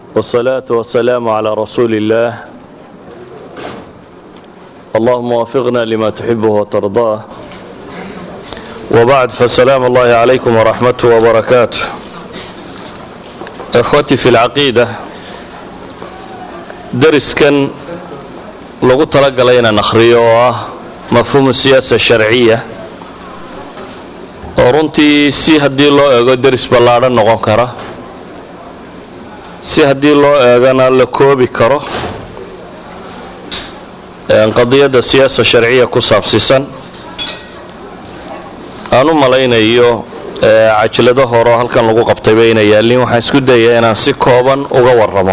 والصلاة والسلام على رسول الله اللهم وفقنا لما تحبه وترضاه وبعد فالسلام الله عليكم ورحمته وبركاته إخوتي في العقيدة dariskan lagu talagalay inaan akhriyo oo ah mafhuumu siyaasa sharciya oo runtii si haddii loo eego deris ballaadhan noqon kara si haddii loo eegana la koobi karo qadiyadda siyaasa sharciya ku saabsiisan aan u malaynayo cajlado horeo halkan lagu qabtayba inay yaallin waxaan isku dayaa inaan si kooban uga warramo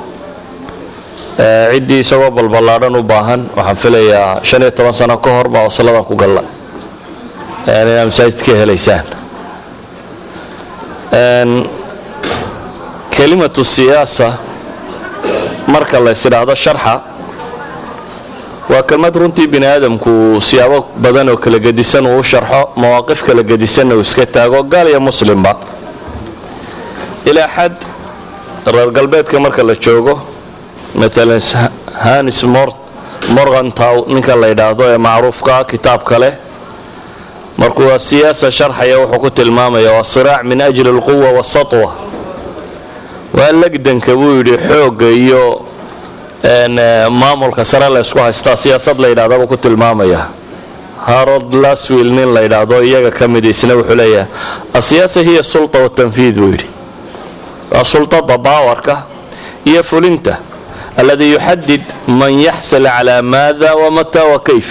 ciddii isagoo balballaadhan u baahan waxaan filayaa shan iyo toban sano ka hor baa wasladan ku galla inaad masaajid ka helaysaan kelimatu siyaasa marka la is idhaahdo sharxa waa kelmad runtii bini aadamku siyaabo badan oo kala gedisan uu u sharxo mawaaqif kala gedisanna uu iska taago gaal iyo muslimba ilaa xad reer galbeedka marka la joogo maalan hanis morgantow ninka la yidhaahdo ee macruufka kitaab kale markuu siyaasa sharxaya wuxuu ku tilmaamaya waa siraac min ajli alquwa waasatwa waa legdanka buu yidhi xoogga iyo maamulka sare la ysku haystaa siyaasad la yidhahda buu ku tilmaamaya harod laswill nin la yidhaahdo iyaga ka mid isna wuxuu leeyahay asiyaasa hiya sulta watanfiid buu yidhi waa sultada baawarka iyo fulinta aladi yuxadid man yaxsil calaa maada wamata wa kayf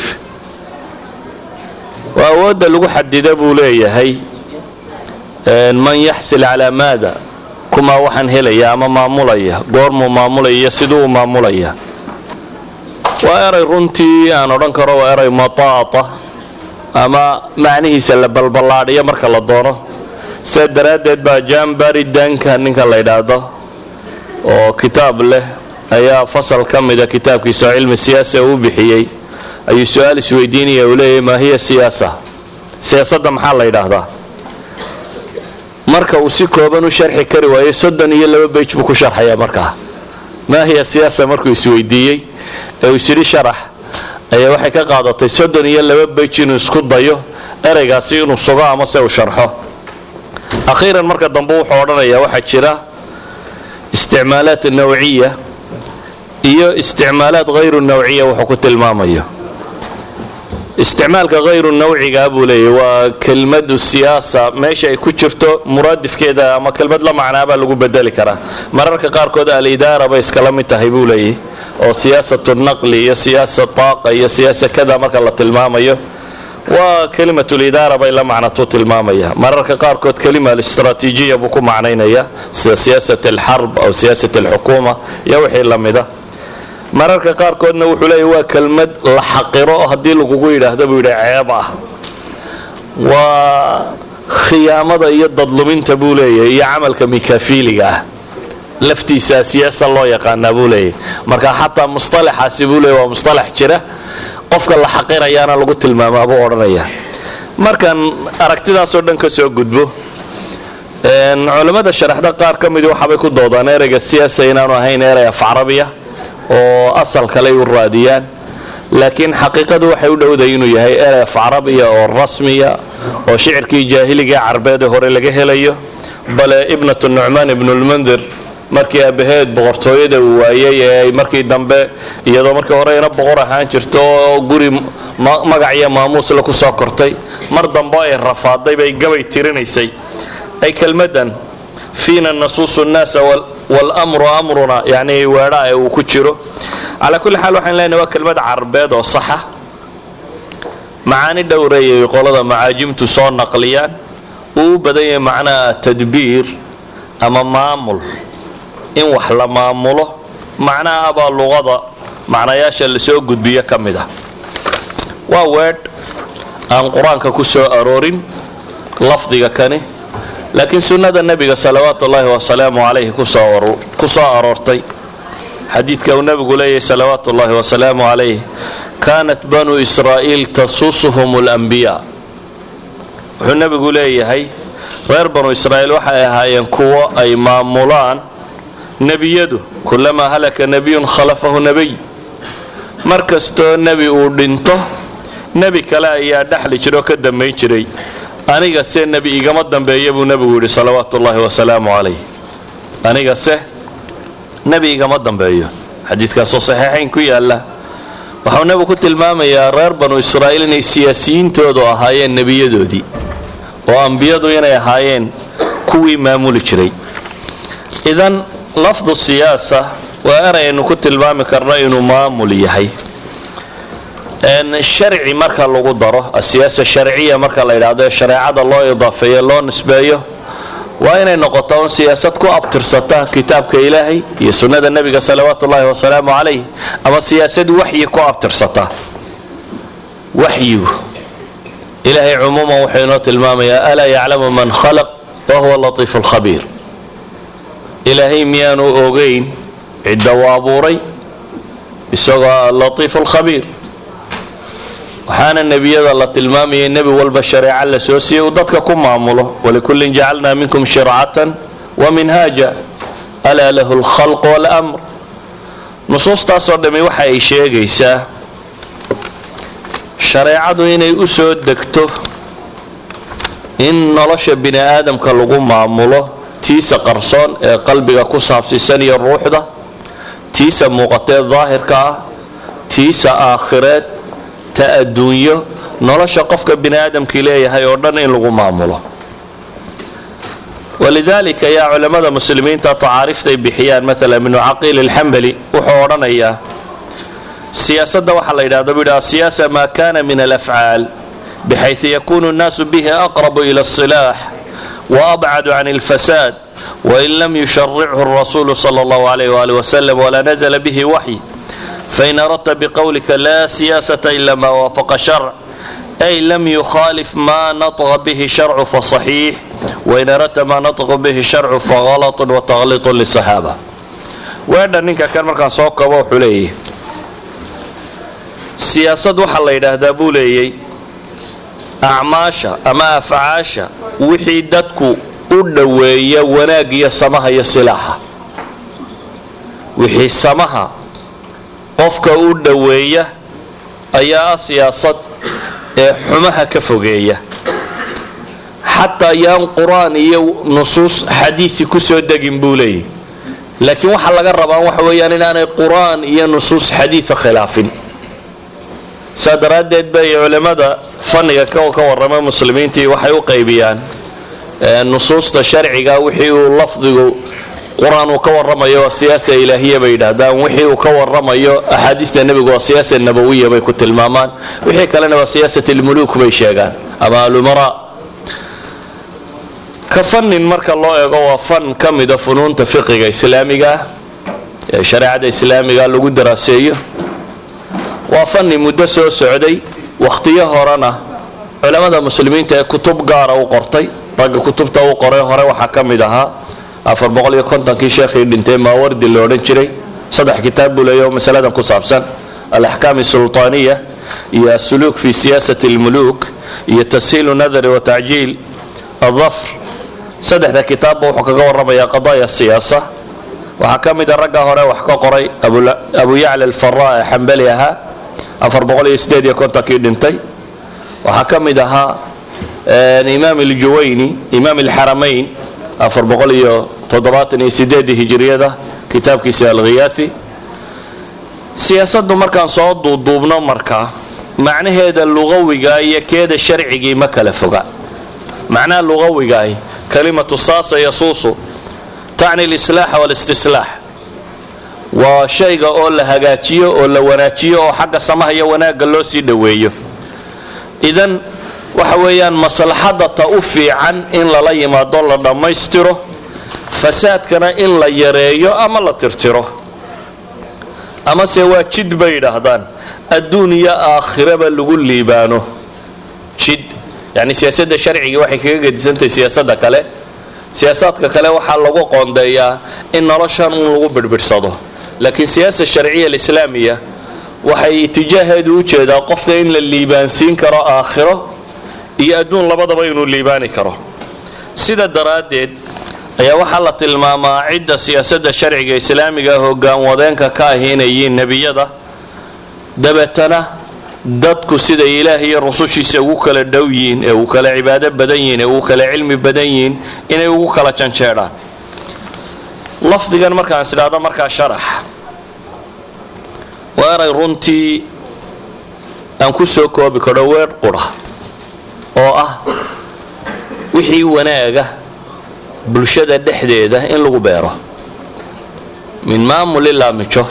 waa awoodda lagu xadida buu leeyahay man yaxsil calaa maada kumaa waxaan helaya ama maamulaya goormuu maamulaya iyo siduu u maamulaya waa eray runtii aan odhan karo waa eray mataata ama macnihiisa la balballaadhiyo marka la doono sidaa daraaddeed baa jambari danka ninka la ydhaahdo oo kitaab leh ayaa fasal ka mida kitaabkiisa oo cilmi siyaasa uu bixiyey ayuu su-aal isweydiinaya uu leeyahy maa hiya siyaasa siyaasadda maxaa la yidhaahdaa marka uu si kooban u sharxi kari waayo soddon iyo laba beyj buu ku sharxayaa markaa maa hiya siyaasa markuu isweydiiyey ee uu isyidhi sharax ayaa waxay ka qaadatay soddon iyo laba beyj inuu isku dayo ereygaasi inuu sugo ama se uu sharxo akhiiran marka dambe wuxuu odhanayaa waxaa jira isticmaalaat nawciya iyo isticmaalaad hayru nawciya wuxuu ku tilmaamayo isticmaalka hayru nawciga buu leeyahy waa kelmadu siyaasa meesha ay ku jirto muraadifkeeda ama kelmad la macnaabaa lagu bedeli karaa mararka qaarkood alidaara bay iskala mid tahay buu leeyahy oo siyaasatu naqli iyo siyaasa taaqa iyo siyaasa kada marka la tilmaamayo waa kelimatulidaara bay la macnatuu tilmaamaya mararka qaarkood kelima alistraatiijiya buu ku macnaynaya sida siyaasat alxarb aw siyaasat alxukuuma iyo wixii la mida mararka qaarkoodna wuxuu leeya waa kelmad la xaqiro oo haddii lagugu yidhaahdo buu yidhi ceeb ah waa khiyaamada iyo dadluminta buu leeyahay iyo camalka mikafiiliga ah laftiisa siyaasa loo yaqaanaa buu leeyahy marka xataa musalaxaasi buu leeya waa musalax jira qofka la xaqirayaana lagu tilmaamaa buu odhanaya markaan aragtidaasoo dhan ka soo gudbo culammada sharaxda qaar ka midi waxaabay ku doodaan ereyga siyaasa inaanu ahayn erey af carabiya oo asal kaley u raadiyaan laakiin xaqiiqadu waxay u dhowday inuu yahay erey af carabiya oo rasmiya oo shicirkii jaahiliga carbeede hore laga helayo bale ibnatu nucmaan ibnulmundir markii aabaheed boqortooyada uu waayey ee ay markii dambe iyadoo markii horeyna boqor ahaan jirto oo guri magac iyo maamuusle ku soo kortay mar dambe ay rafaaday bay gabay tirinaysay ay kelmadan fiina nasuusu nnaasa wlmru amruna yani weedhaa ee uu ku jiro calaa kulli xaal waxaan leenahay waa kelmad carbeed oo saxa macaani dhowreeyay qolada macaajimtu soo naqliyaan uu u badan yahay macnaha tadbiir ama maamul in wax la maamulo macnaha abaa luqada macnayaasha lasoo gudbiyo ka mid ah waa weedh aan qur-aanka ku soo aroorin lafdiga kani laakiin sunnada nebiga salawaatu ullaahi wasalaamu calayhi ku soo aroortay xadiidka uu nebigu leeyahay salawaatu ullaahi wasalaamu calayh kaanat banuu israa'iil tasusuhum اlanbiyaa wuxuu nebigu leeyahay reer banu israa'iil waxay ahaayeen kuwo ay maamulaan nebiyadu kulamaa halaka nebiyun khalafahu nebiy mar kastoo nebi uu dhinto nebi kale ayaa dhexli jira oo ka dambayn jiray aniga se nebi igama dambeeya buu nebigu yidhi salawaatu ullaahi wasalaamu calayh aniga se nebi igama dambeeyo xadiidkaasoo saxiixayn ku yaalla waxau nebigu ku tilmaamayaa reer banu israa'iil inay siyaasiyiintoodu ahaayeen nebiyadoodii oo ambiyadu inay ahaayeen kuwii maamuli jiray idan lafdu siyaasa waa erayaynu ku tilmaami karno inuu maamul yahay sharci marka lagu daro asiyaasa sharciya marka la yidhaahdo ee shareecada loo idaafeeyo loo nisbeeyo waa inay noqoto un siyaasad ku abtirsata kitaabka ilaahay iyo sunnada nebiga salawaatu ullaahi wasalaamu calayh ama siyaasad waxyi ku abtirsata waxyigu ilaahay cumuuman wuxuu inoo tilmaamayaa alaa yaclamu man khalaq wa huwa latiifu lkhabiir ilaahay miyaanu ogeyn cidda uu abuuray isagoo latiifu lkhabiir waxaana nebiyada la tilmaamayay nebi walba shareeco la soo siiyey uu dadka ku maamulo walikullin jacalnaa minkum shircatan wa minhaaja alaa lahu lkhalq walamr nusuustaasoo dhammi waxa ay sheegaysaa shareecadu inay u soo degto in nolosha bini aadamka lagu maamulo tiisa qarsoon ee qalbiga ku saabsiisan iyo ruuxda tiisa muuqatee daahirka ah tiisa aakhireed ta adduunyo nolosha qofka bini aadamkii leeyahay oo dhan in lagu maamulo walidaalika yaa culammada muslimiinta tacaariiftay bixiyaan maala ibnu caqiil alxambali wuxuu odhanayaa siyaasadda waxaa la yidhahda bu yidhi asiyaasa maa kana min alafcaal bxayثu yakunu الnaasu bihi aqrabu ilى الصilaax وabcadu can اlfasaad wain lam yusharichu الrasulu slى اllah عalayh wali wslam wla nazla bihi waxy fain aradta bqowlika la siyaasata ila ma waafaqa sharc ay lam yukhaalif ma naطqa bihi sharcu faصaxiix wain aradta ma naطqa bihi sharcu faغalط وتغliط lصaxaaba weedha ninka kan markaan soo kabo wuxuu leeyahy siyaasad waxaa la yidhaahdaa buu leeyay acmaasha ama afcaasha wixii dadku u dhoweeya wanaag iyo samaha iyo silaaxa wixii samaha qofka u dhoweeya ayaa ah siyaasad ee xumaha ka fogeeya xataa yaan qur-aan iyo nusuus xadiisi kusoo degin buu leeyahy laakiin waxaa laga rabaa waxa weeyaan inaanay qur-aan iyo nusuus xadiida khilaafin saa daraaddeed bay culimmada fanniga ka warrama muslimiintii waxay u qaybiyaan nusuusta sharciga wixii uu lafdigu qur-aan uu ka warramayo waa siyaasa ilaahiya bay yidhaahdaan wixii uu ka warramayo axaadiista nebigu waa siyaasa nabawiya bay ku tilmaamaan wixii kalena waa siyaasat almuluuk bay sheegaan ama alumara ka fannin marka loo eego waa fan ka mida funuunta fiqiga islaamigaah ee shareecada islaamiga lagu daraaseeyo waa fanni muddo soo socday wakhtiyo horena culammada muslimiinta ee kutub gaara u qortay ragga kutubta u qoray hore waxaa ka mid ahaa afar boqol iyo kontonkii sheekhii dhintay maawardi la odhan jiray saddex kitaab buu leeya oo masaladan ku saabsan alaxkaam asulطaaniya iyo asuluuk fi siyaasati اlmuluuk iyo tashiilu nadari wa tacjiil adafr saddexda kitaabba wuxuu kaga warramayaa qadaaya siyaasa waxaa ka mida ragga hore wax ka qoray abu yacla alfara ee xambali ahaa afar boqol iyo sideed iyo kontonkii dhintay waxaa ka mid ahaa imaam aljuwayni imaam alxaramayn afar boqol iyo toddobaatan iyo sideedii hijiriyada kitaabkiisa alkhiyaathi siyaasaddu markaan soo duuduubno markaa macnaheeda luqawiga iyo keeda sharcigii ma kala foga macnaha luqawigaahi kalimatu saasa yasuusu tacni lislaaxa walistislaax waa shayga oo la hagaajiyo oo la wanaajiyo oo xagga samaha iyo wanaagga loo sii dhoweeyo idan waxa weeyaan maslaxadda ta u fiican in lala yimaado la dhammaystiro fasaadkana in la yareeyo ama la tirtiro amase waa jid bay yidhaahdaan adduun iyo aakhiraba lagu liibaano jid yani siyaasadda sharcigii waxay kaga gedisantahay siyaasadda kale siyaasaadka kale waxaa lagu qoondeeyaa in noloshan un lagu birbidhsado laakiin siyaasa sharciya alislaamiya waxay itijaaheedu u jeedaa qofka in la liibaansiin karo aakhiro iyo adduun labadaba inuu liibaani karo sida daraaddeed ayaa waxaa la tilmaamaa cidda siyaasadda sharciga islaamiga hoggaan wadeenka ka ahi inay yihiin nebiyada dabeetana dadku siday ilaah iyo rusushiisa ugu kala dhow yihiin ee ugu kala cibaado badan yihiin ee ugu kala cilmi badan yihiin inay ugu kala janjeedhaan lafdigan markaan is idhaahdo markaa sharax waa eray runtii aan ku soo koobi karo weer qura oo ah wixii wanaaga bulshada dhexdeeda in lagu beero min maamul ilaa mijo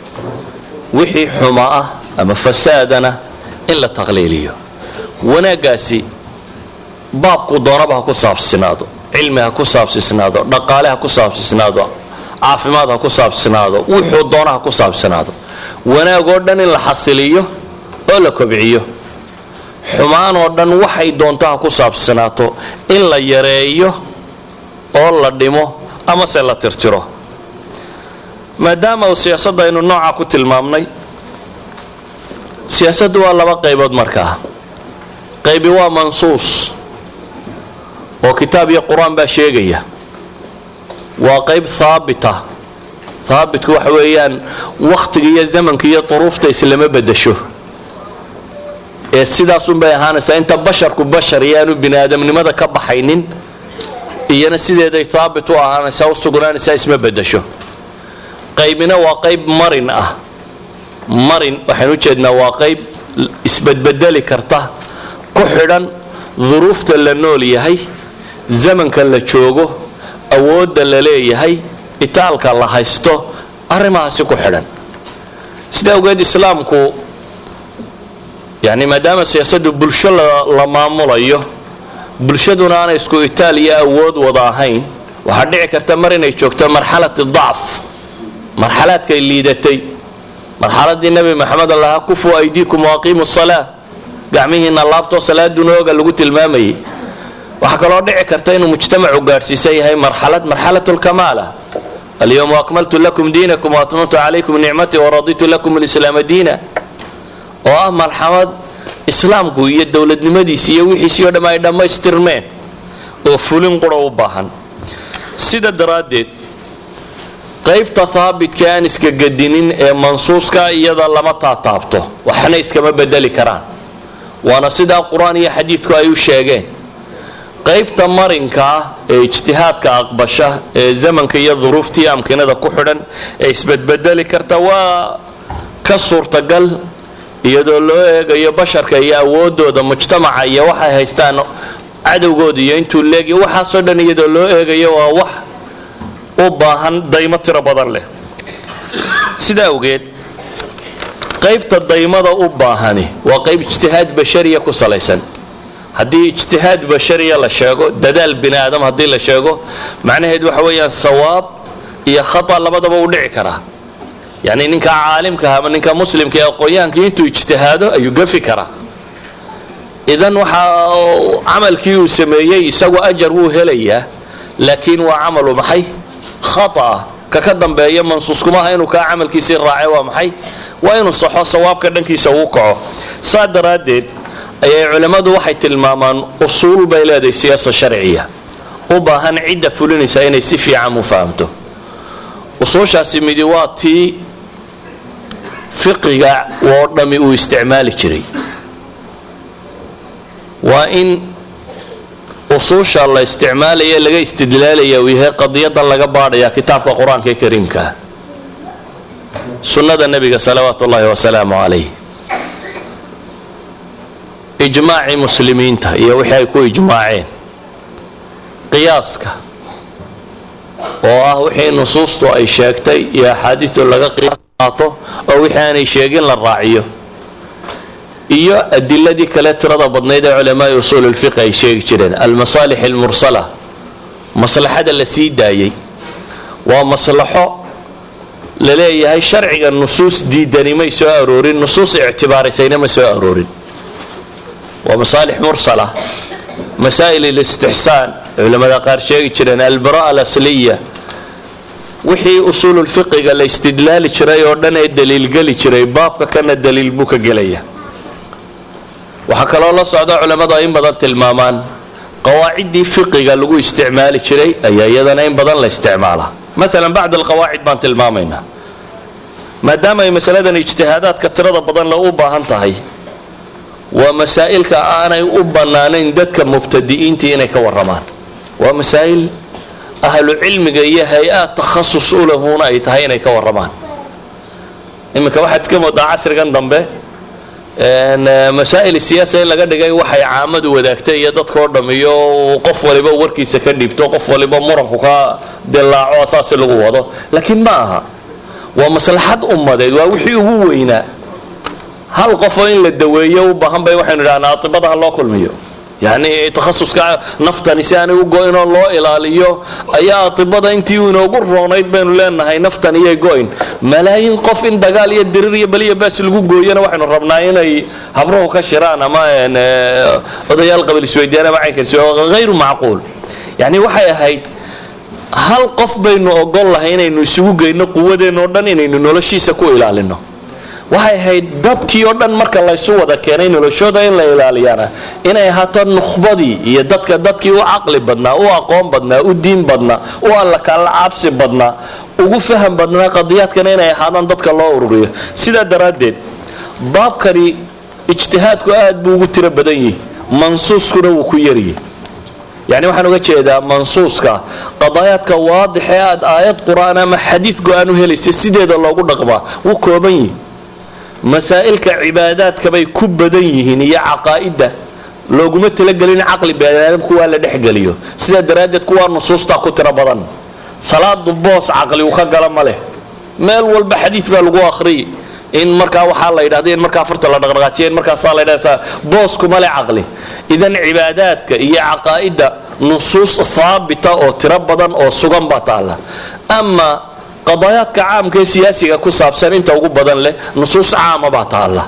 wixii xuma ah ama fasaadana in la taqliiliyo wanaaggaasi baabku doonaba ha ku saabsinaado cilmi ha ku saabsisnaado dhaqaale ha ku saabsisnaado caafimaad ha ku saabsinaado wuxuu doona ha ku saabsinaado wanaag oo dhan in la xasiliyo oo la kobciyo xumaan oo dhan waxay doonto ha ku saabsanaato in la yareeyo oo la dhimo amase la tirtiro maadaama uu siyaasadda aynu noocaa ku tilmaamnay siyaasaddu waa laba qaybood markaa qaybi waa mansuus oo kitaab iyo qur-aan baa sheegaya waa qayb haabita haabitku waxa weeyaan wakhtiga iyo zamanka iyo duruufta islama bedasho ee sidaasunbay ahaanaysaa inta basharku bashar iyo aanu bini aadamnimada ka baxaynin iyana sideeday haabit u ahaanaysaa u sugnaanaysaa isma bedasho qaybina waa qayb marin ah marin waxaan ujeednaa waa qayb isbedbedeli karta ku xidhan duruufta la nool yahay zamanka la joogo awoodda la leeyahay itaalka la haysto arrimahaasi ku xidhan sida awgeed islaamku yani maadaama siyaasaddu bulsho la maamulayo bulshaduna aanay isku itaal iyo awood wada ahayn waxaa dhici karta mar inay joogto marxalati dacf marxalaadkay liidatay marxaladii nebi maxamed allaha kufu aydiikum waaqiimu salaa gacmihiina laabtoo salaaduna oga lagu tilmaamayay waxaa kaloo dhici karta inuu mujtamacu gaadhsiisan yahay marxalad marxalat lkamaala alyawma akmaltu lakum diinakum waatmamtu calaykum nicmatii waraditu lakum lislaama diina oo ah marxamad islaamku iyo dowladnimadiisi iyo wixiisii o dham ay dhammaystirmeen oo fulin qura u baahan sida daraaddeed qaybta haabitka aan iska gadinin ee mansuuska iyada lama taataabto waxna iskama bedeli karaan waana sidaa qur-aan iyo xadiidku ay u sheegeen qaybta marinkaa ee ijtihaadka aqbasha ee zamanka iyo duruuftii amkinada ku xidhan ee isbedbedeli karta waa ka suurtagal iyadoo loo eegayo basharka iyo awoodooda mujtamaca iyo waxay haystaan cadowgooda iyo intuu leegya waxaasoo dhan iyadoo loo eegayo waa wax u baahan daymo tiro badan leh sidaa awgeed qaybta daymada u baahani waa qayb ijtihaad bashariya ku salaysan haddii ijtihaad bashariya la sheego dadaal bini aadam haddii la sheego macnaheed waxa weeyaan sawaab iyo khata labadaba u dhici karaa yani ninka caalimkaha ama ninka muslimka ee aqoon-yahankii intuu ijtihaado ayuu gafi karaa idan waxa camalkii uu sameeyey isagu ajar wuu helayaa laakiin waa camalu maxay khata ka ka dambeeya mansuuskumaha inuu kaa camalkiisii raacay waa maxay waa inuu saxo sawaabka dhankiisa uu kaco saa daraaddeed ayay culimmadu waxay tilmaamaan usuul bay leedahay siyaasa sharciya u baahan cidda fulinaysa inay si fiican u fahamto usuushaasi midi waa tii fiqiga oo dhammi uu isticmaali jiray waa in usuusha la isticmaalaya laga istidlaalaya uu yahay qadiyadan laga baadhaya kitaabka qur-aanka ee kariimkaa sunnada nebiga salawaatu ullaahi wasalaamu calayh ijmaacii muslimiinta iyo wixii ay ku ijmaaceen qiyaaska oo ah wixii nusuustu ay sheegtay iyo axaadiistu laga qiyaas qaato oo wixii aanay sheegin la raaciyo iyo adiladii kale tirada badnayd ee culamaai usuul lfiqi ay sheegi jireen almasaalix almursala maslaxada la sii daayey waa maslaxo la leeyahay sharciga nusuus diidani may soo aroorin nusuus ictibaarisayna ma soo aroorin waa masaalix mursala masaa'il alistixsaan culamada qaar sheegi jireen albara alasliya wixii usuululfiqiga la istidlaali jiray oo dhan ee daliilgeli jiray baabka kana daliil buu ka gelaya waxaa kaloo la socda culammadu ay in badan tilmaamaan qawaaciddii fiqiga lagu isticmaali jiray ayaa iyadana in badan la isticmaalaa maalan bacd alqawaacid baan tilmaamaynaa maadaama ay masaladan ijtihaadaadka tirada badan le u baahan tahay waa masaa'ilka aanay u bannaanayn dadka mubtadi'iintii inay ka warramaan waa masaa'il ahlu cilmiga iyo hay-aad takhasus u lahuuna ay tahay inay ka warramaan iminka waxaad iska moodaa casrigan dambe masaa'il siyaasa in laga dhigay waxay caamadu wadaagtay iyo dadkao dham iyo qof waliba warkiisa ka dhiibto qof waliba muranku ka dilaaco saasi lagu wado laakiin ma aha waa maslaxad ummadeed waa wixii ugu weynaa hal qofoo in la daweeyo u baahan bay waxaynu idhahnaa atibada ha loo kulmiyo yacni takhasuska naftani si aanay u go-in oo loo ilaaliyo ayaa atibada intii u inoogu roonayd baynu leenahay naftan iyay go-in malaayiin qof in dagaal iyo dirir iyo beliya baas lagu gooyana waxaynu rabnaa inay habruhu ka shiraan ama odayaal qabil isweydiyaan ama caynkaas hayru macquul yacni waxay ahayd hal qof baynu ogol lahay inaynu isugu geyno quwadeenna oo dhan inaynu noloshiisa ku ilaalino waxay ahayd dadkii oo dhan marka laysu wada keenay noloshooda in la ilaaliyaana inay ahaato nukhbadii iyo dadka dadkii u caqli badnaa u aqoon badnaa u diin badnaa u alla kala cabsi badnaa ugu faham badnaa qadiyaadkana inay ahaadaan dadka loo ururiyo sidaa daraaddeed baabkani ijtihaadku aad buu ugu tiro badan yihi mansuuskuna wuu ku yaryihi yani waxaan uga jeedaa mansuuska qadaayaadka waadix ee aad aayad qur-aan ama xadiid go-aan u helaysa sideeda loogu dhaqmaa wuu kooban yihi masaa'ilka cibaadaadka bay ku badan yihiin iyo caqaa'idda looguma talagelin caqli baniaadamku waa la dhexgeliyo sidaa daraaddeed kuwaa nusuustaa ku tiro badan salaadu boos caqli uu ka gala ma leh meel walba xadiid baa lagu akhriyay in markaa waxaa la yidhahda in markaa farta la dhaqdhaqaajiya in markaasaa la ydhahda booskuma le caqli idan cibaadaadka iyo caqaa'idda nusuus haabita oo tiro badan oo sugan baa taalla ama qadaayaadka caamka ee siyaasiga ku saabsan inta ugu badan leh nusuus caama baa taalla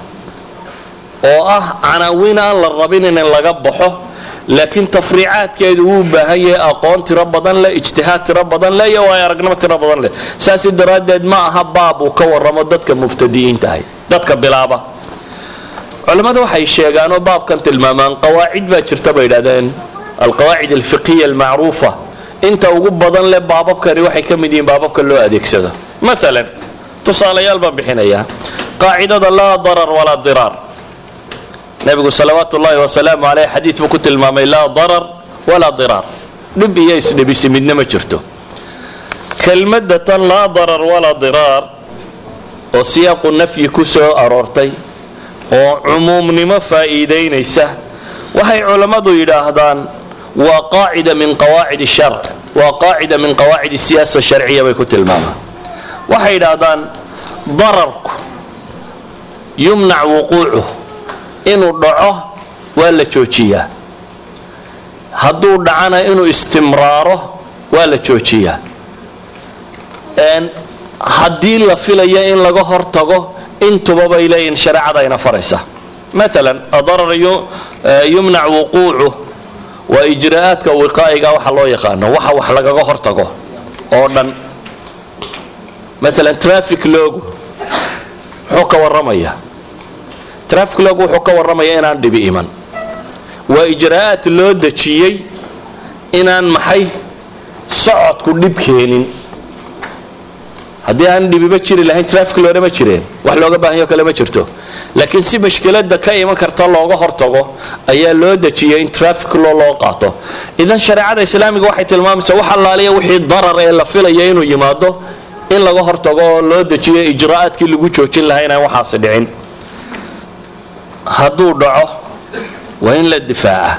oo ah canaawiin aan la rabin in laga baxo laakiin tafriicaadkeedu wuu baahan yahay aqoon tiro badan leh ijtihaad tiro badan leh iyo waayo aragnimo tiro badan leh saasi daraaddeed ma aha baab uu ka warramo dadka mubtadi'iintahay dadka bilaaba culammada waxay sheegaan oo baabkan tilmaamaan qawaacid baa jirta bay yidhahdeen alqawaacid alfiqhiya almacruufa inta ugu badan leh baababkani waxay ka mid yihiin baababka loo adeegsado maalan tusaalayaal baan bixinayaa qaacidada laa darar walaa diraar nabigu salawaatu ullaahi wasalaamu caleyh xadiid buu ku tilmaamay laa darar walaa diraar dhib iyo isdhibisi midna ma jirto kelmadda tan laa darar walaa diraar oo siyaaqu nafyi ku soo aroortay oo cumuumnimo faa'iidaynaysa waxay culammadu yidhaahdaan waa qaacida min qawaacid sharc waa qaacida min qawaacid siyaasa sharciya bay ku tilmaamaan waxay yidhaahdaan dararku yumnac wuquucuh inuu dhaco waa la joojiyaa hadduu dhacana inuu istimraaro waa la joojiyaa haddii la filayo in laga hortago intuba bay leeyihin shareecada ayna faraysa maalan adarar yumnac wuquucuh waa ijraa'aadka wiqaa'iga waxa loo yaqaano waxa wax lagaga hortago oo dhan maalan trafic logu muxuu ka warramaya trafic logu wuxuu ka warramaya inaan dhibi iman waa ijraa'aad loo dejiyey inaan maxay socodku dhib keenin haddii aan dhibiba jiri lahayn trafic loona ma jireen wax looga baahanyo kale ma jirto laakiin si mashkilada ka iman karta looga hortago ayaa loo dejiyay in trafic law loo qaato idan shareecada islaamiga waxay tilmaamaysaa wax allaaliya wixii darar ee la filaya inuu yimaado in laga hortago oo loo dejiyo ijraa'aadkii lagu joojin lahaa inaan waxaasi dhicin hadduu dhaco waa in la difaaca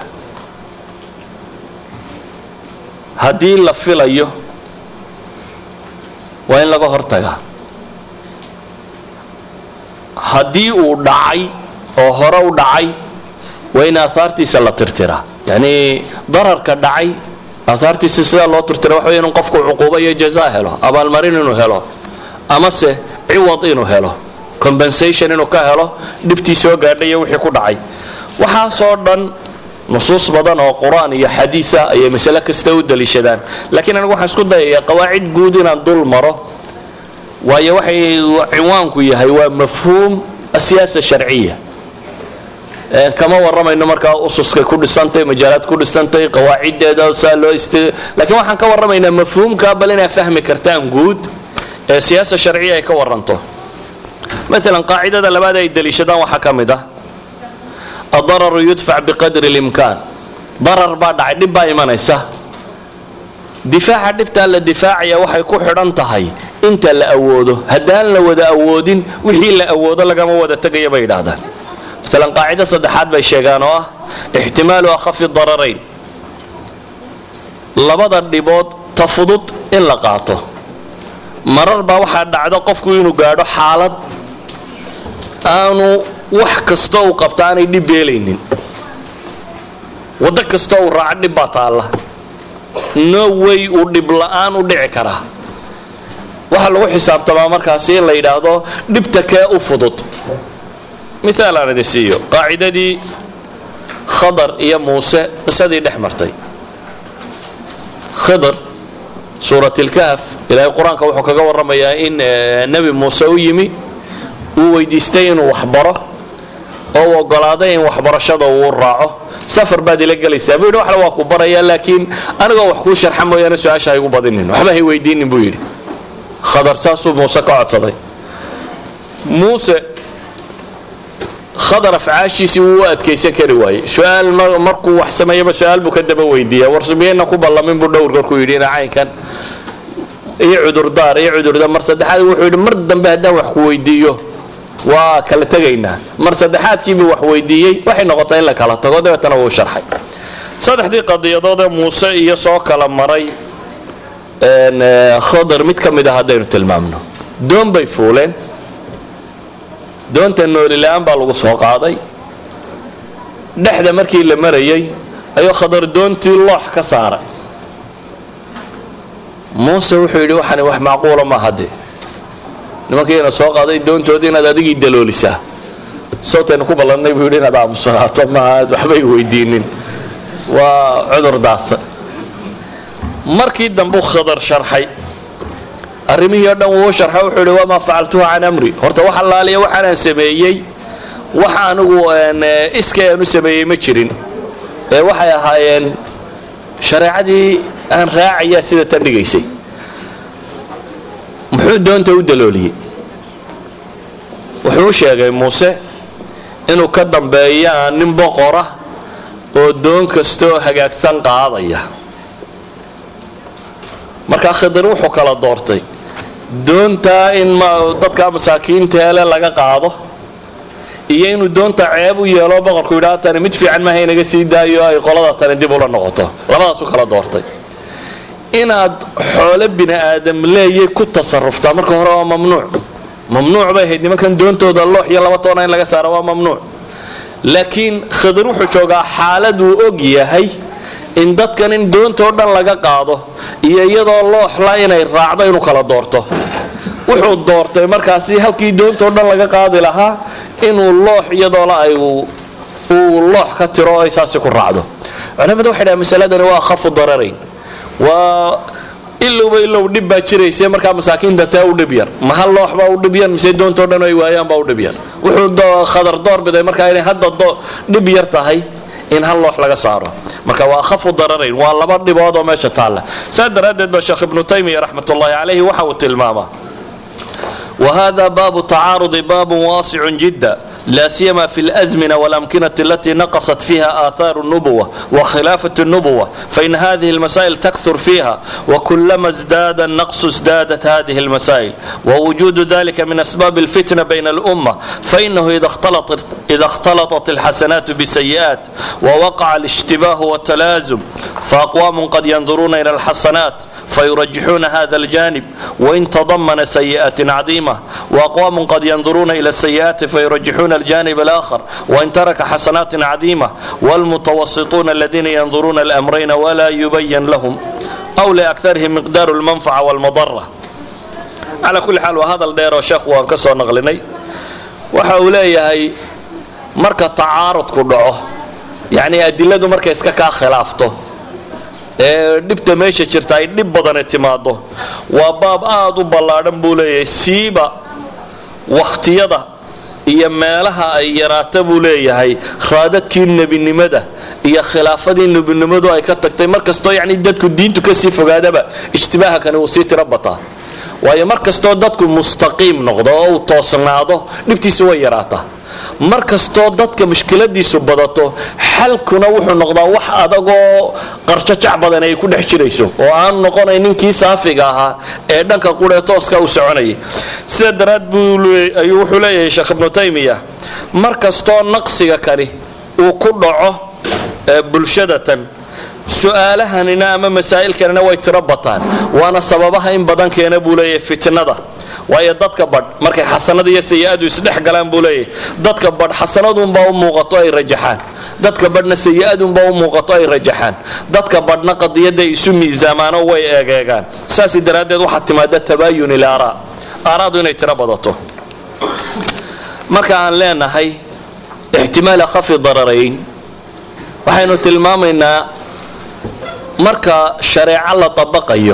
haddii la filayo waa in laga hortagaa haddii uu dhacay oo hore u dhacay waa in aahaartiisa la tirtiraa yacni dararka dhacay aahaartiisa sidaa loo tirtira waxa wey inu qofku cuquubo iyo jazaa helo abaalmarin inuu helo amase ciwad inuu helo compensation inuu ka helo dhibtii soo gaadhay iyo wixii ku dhacay waxaasoo dhan nusuus badan oo qur-aan iyo xadiida ayay masale kasta u daliishadaan laakiin anigu waxaan isku dayayaa qawaacid guud inaan dul maro waayo waxay cinwaanku yahay waa mafhuum asiyaasa sharciya kama warramayno markaa ususkay ku dhisantay majaalaad ku dhisantay qawaaciddeeda saa loo ist lakiin waxaan ka warramaynaa mafhuumka bal inaad fahmi kartaan guud ee siyaasa sharciya ay ka waranto maalan qaacidada labaad ay daliishadaan waxaa ka mid ah adararu yudfac biqadri اlimkaan darar baa dhacay dhib baa imanaysa difaaca dhibtaa la difaacaya waxay ku xidhan tahay inta la awoodo haddaan la wada awoodin wixii la awoodo lagama wada tegaya bay yidhaahdaan maalan qaacida saddexaad bay sheegaan oo ah ixtimaalu akhafi dararayn labada dhibood ta fudud in la qaato marar baa waxaa dhacda qofku inuu gaadho xaalad aanu wax kasta uu qabta aanay dhib beelaynin waddo kasta uu raaco dhib baa taalla no way uu dhib la'aan u dhici karaa waxaa lagu xisaabtamaa markaasi in la yidhaahdo dhibta kee u fudud miaal aan idin siiyo qaacidadii khadar iyo muuse qisadii dhex martay khidr suuratilkahf ilaahay qur-aanka wuxuu kaga warramayaa in nebi muuse u yimi uu weydiistay inuu waxbaro oo uu ogolaaday in waxbarashada uu raaco safar baad ila gelaysaa buu yidhi waxle waa ku barayaa laakiin anigoo wax kuu sharxa mooyaane su-aasha haygu badinin waxba hay weydiinin buu yidhi khadar saasuu muuse ka codsaday muuse khadar afcaashiisii wuu u adkaysan kari waayey su-aal markuu wax sameeyaba su-aal buu ka daba weydiiya warsumiyeyna ku ballamin buu dhowr gorku yidhi ina caynkan iyo cudurdaar iyo cudurdaar mar saddexaad wuxuu yidhi mar dambe haddaan wax ku weydiiyo waa kala tegaynaa mar saddexaadkiibuu wax weydiiyey waxay noqotay in la kala tago dabeetana wuu sharxay saddexdii qadiyadoodee muuse iyo soo kala maray khadar mid ka mid a haddaynu tilmaamno doon bay fuuleen doonta noolila-aan baa lagu soo qaaday dhexda markii la marayay ayuu khadar doontii loox ka saaray muuse wuxuu yidhi waxani wax macquula ma hadde nimankiina soo qaaday doontoodii inaad adigii daloolisaa sawtaynu ku ballannay buu yidhi inaad aamusanaato maaad waxbay weydiinin waa cudur daasa markii dambuu khadar sharxay arrimihii o dhan wuu sharxa wuxuu yidhi wamaa facaltuhu can amri horta wax allaaliya waxaanaan sameeyey wax anigu iskay aan u sameeyey ma jirin ee waxay ahaayeen shareecadii aan raacayaa sida tan dhigaysay muxuu doonta u dalooliyey wuxuu u sheegay muuse inuu ka dambeeyaa nin boqora oo doon kastaoo hagaagsan qaadaya markaa khidr wuxuu kala doortay doontaa in dadka masaakiinteele laga qaado iyo inuu doonta ceeb u yeelo boqorku yidhaha tani mid fiican maaha inaga sii daayo ay qolada tani dib ula noqoto labadaasuu kala doortay inaad xoolo bini aadam leeyay ku tasaruftaa marka hore waa mamnuuc mamnuuc bay ahayd nimankan doontooda loox iyo laba toona in laga saara waa mamnuuc laakiin khidr wuxuu joogaa xaalad uu og yahay in dadkan in doontoo dhan laga qaado iyo iyadoo looxla inay raacdo inuu kala doorto wuxuu doortay markaasi halkii doontoo dhan laga qaadi lahaa inuu loox iyadoola ay uu loox ka tiro o ay saasi ku raacdo culamadu waxay dhahan masaladani waa akhafu dararayn waa ilowba ilow dhib baa jirayse markaa masaakiinta tee u dhib yar ma hal loox baa u dhib yar mise doontoo dhan ay waayaan baa u dhib yar wuxuu khadar door biday markaa inay hadda dhib yar tahay in hal loox laga saaro marka waa akhafu dararayn waa laba dhibood oo meesha taalla saa daraaddeed ba sheekh ibnu taymiya raxmat ullahi calayhi waxa uu tilmaamaa وهذا باب التعارض باب واسع جدا لا سيما في الأزمنة والأمكنة التي نقصت فيها آثار النبوة وخلافة النبوة فإن هذه المسائل تكثر فيها وكلما ازداد النقص ازدادت هذه المسائل ووجود ذلك من أسباب الفتنة بين الأمة فإنه إذا اختلطت, إذا اختلطت الحسنات بالسيئات ووقع الاشتباه والتلازم فأقوام قد ينظرون إلى الحسنات فيرجحون هذا الجانب وإن تضمن سيئات عظيمة وأقوام قد ينظرون إلى السيئات فيرجحون الجانب الآخر وإن ترك حسنات عظيمة والمتوسطون الذين ينظرون الأمرين ولا يبين لهم أو لأكثرهم مقدار المنفعة والمضرة على كل حال وهذا الدير وشيخ وان كسو نغلني وحاولي marka tacaarudku dhaco yacni adiladu markay iska kaa khilaafto ee dhibta meesha jirta ay dhib badane timaado waa baab aada u ballaadhan buu leeyahay siiba wakhtiyada iyo meelaha ay yaraata buu leeyahay raadadkii nebinimada iyo khilaafadii nebinimadu ay ka tagtay mar kastoo yacni dadku diintu kasii fogaadaba ijtibaaha kani wuu sii tiro bataa waayo mar kastoo dadku mustaqiim noqdo oo uu toosnaado dhibtiisu way yaraataa mar kastoo dadka mushkiladiisu badato xalkuna wuxuu noqdaa wax adagoo qarjajac badan ay ku dhex jirayso oo aan noqonay ninkii saafiga ahaa ee dhanka quree tooska uu soconayay sida daraad ayuu wuxuu leeyahay sheekh ibnu taymiya mar kastoo naqsiga kani uu ku dhaco bulshadatan su-aalahanina ama masaa'ilkanina way tiro bataan waana sababaha in badan keena buu leeyahay fitnada waayo dadka badh markay xasanada iyo sayi-adu isdhex galaan buu leeyahay dadka badh xasanadunbaa u muuqato ay rajaxaan dadka badhna sayi-adunbaa u muuqato ay rajaxaan dadka badhna qadiyadday isu miisaamaano way eegeegaan saas daraaddeed waxaa timaada tabaayun il aaraa aaraadu inay tiro badato marka aan leenahay ixtimaal akhafi dararayn waxaynu tilmaamaynaa marka shareeco la dabaqayo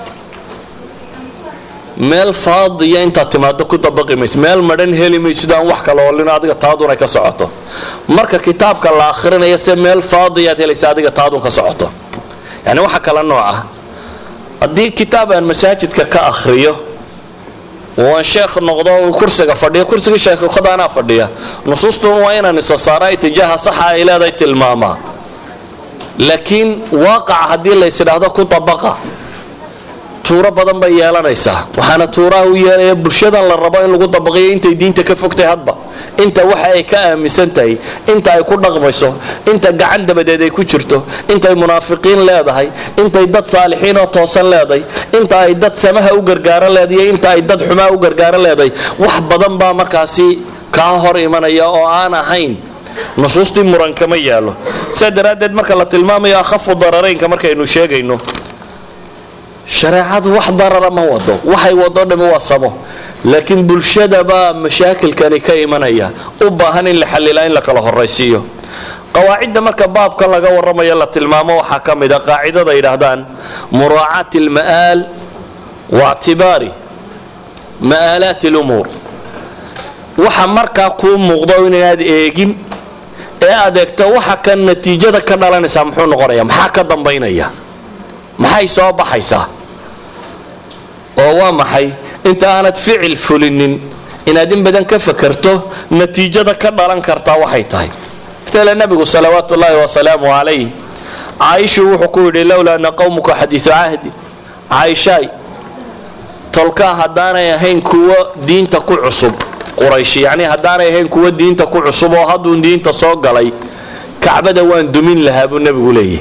meel faadiya intaad timaado ku dabaqi mayso meel madhan heli maysid aan wax kala olin adiga taadun ay ka socoto marka kitaabka la akhrinayo se meel faadiyaad helaysa adiga taadun ka socoto yani waxa kala nooc ah haddii kitaab aan masaajidka ka akhriyo waan sheekh noqdo kursiga fadhiya kursigii sheekhukhadaanaa fadhiya nusuustun waa inaan isa saara itijaaha saxa ay leedahay tilmaamaa laakiin waaqaca haddii lays idhaahdo ku dabaqa tuuro badan bay yeelanaysaa waxaana tuuraha u yeelaya bulshadan la rabo in lagu dabaqiyo intay diinta ka fogtay hadba inta waxa ay ka aaminsan tahay inta ay ku dhaqmayso inta gacan dabadeed ay ku jirto intay munaafiqiin leedahay intay dad saalixiin oo toosan leedahay inta ay dad samaha u gargaaro leedahay inta ay dad xumaa u gargaaro leedahay wax badan baa markaasi kaa hor imanaya oo aan ahayn nusuustii murankama yaallo sidaa daraaddeed marka la tilmaamayo akhafu dararaynka markaynu sheegayno shareecadu wax darara ma wado waxay wado dhami waa samo laakiin bulshadabaa mashaakilkani ka imanaya u baahan in la xallilaa in la kala horaysiiyo qawaacidda marka baabkan laga warramayo la tilmaamo waxaa ka mid a qaacidada yidhaahdaan muraacaati alma'aal waictibaari ma'aalaati lumuur waxa markaa kuu muuqdo inaad eegin ee aad eegto waxa kan natiijada ka dhalanaysaa muxuu noqonaya maxaa ka dambaynaya maxay soo baxaysaa oo waa maxay inta aanad ficil fulinin inaad in badan ka fakarto natiijada ka dhalan kartaa waxay tahay mataala nebigu salawaatu ullaahi wasalaamu calayh caaishu wuxuu ku yidhi lowlaa ana qowmuka xadiisu cahdi caaishaay tolkaa haddaanay ahayn kuwo diinta ku cusub quraysh yacni haddaanay ahayn kuwo diinta ku cusub oo hadduun diinta soo galay kacbada waan dumin lahaa buu nebigu leeyahy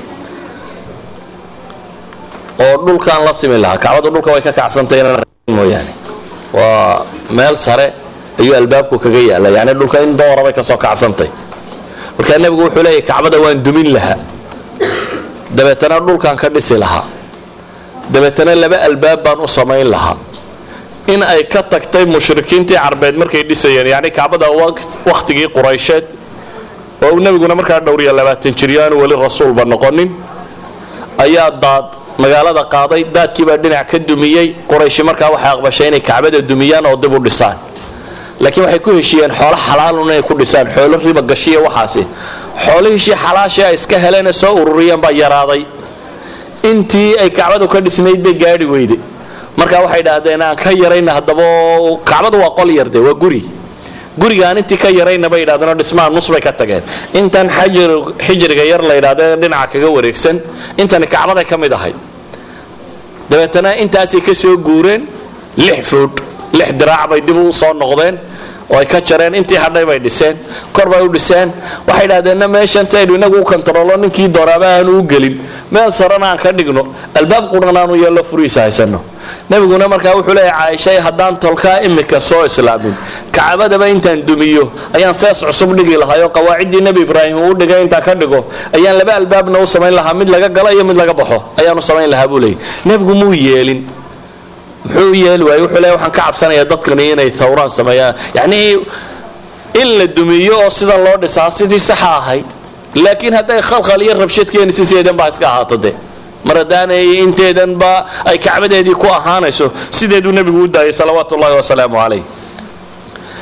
oo dhulkaan la simi lahaa kacbadu dhulka way ka kacsantay mooyaane waa meel sare ayuu albaabku kaga yaala yani dhulka in doora bay kasoo kacsantay markaa nebigu wuxuu leeyahy kacbada waan dumin lahaa dabeetana dhulkaan ka dhisi lahaa dabeetana laba albaab baan u samayn lahaa in ay ka tagtay mushrikiintii carbeed markay dhisayeen yani kacbada wakhtigii quraysheed oo nebiguna markaa dhowriya labaatan jiryo aanu weli rasuulba noqonin ayaa daad magaalada qaaday daadkiibaa dhinac ka dumiyey qurayshi markaa waxay aqbashay inay kacbada dumiyaan oo dib u dhisaan laakiin waxay ku heshiiyeen xoolo xalaalun inay ku dhisaan xoolo riba gashiya waxaasi xoolihiishii xalaashii ay iska heleen ee soo ururiyeen baa yaraaday intii ay kacbadu ka dhisnayd bay gaadhi weyde markaa waxay idhaahdeen aan ka yarayna haddaba kacbadu waa qol yarde waa guri gurigaan intii ka yarayna bay yidhahdeenoo dhismaha nus bay ka tageen intan xijriga yar la yidhahde dhinaca kaga wareegsan intani kacbaday ka mid ahayd dabeetana intaasay ka soo guureen lix fuud lix diraac bay dib u soo noqdeen oo ay ka jareen intii hadhay bay dhiseen kor bay u dhiseen waxay idhahdeenna meeshan si aynu inagu u kontaroolo ninkii dooraaba aanu u gelin meel sarana aan ka dhigno albaab quran aanu yeello furihiisa haysano nebiguna markaa wuxuu leeyahy caaishay haddaan tolkaa imika soo islaamin kacbadaba intaan dumiyo ayaan sees cusub dhigi lahaayoo qawaaciddii nebi ibraahim uu dhigay intaan ka dhigo ayaan laba albaabna u samayn lahaa mid laga galo iyo mid laga baxo ayaanu samayn lahaa buu leeyay nebigu muu yeelin muxuu u yeeli waayey wuxuu leeyahy waxaan ka cabsanayaa dadkani inay thawraan sameeyaan yacnii in la dumiyo oo sidan loo dhisaa sidii saxa ahayd laakiin hadday khalkhal iyo rabshad keenaysa sideedan baa iska ahaato de mar haddaanay inteedanba ay kacbadeedii ku ahaanayso sideeduu nebigu u daayay salawaatu ullahi wasalaamu calayh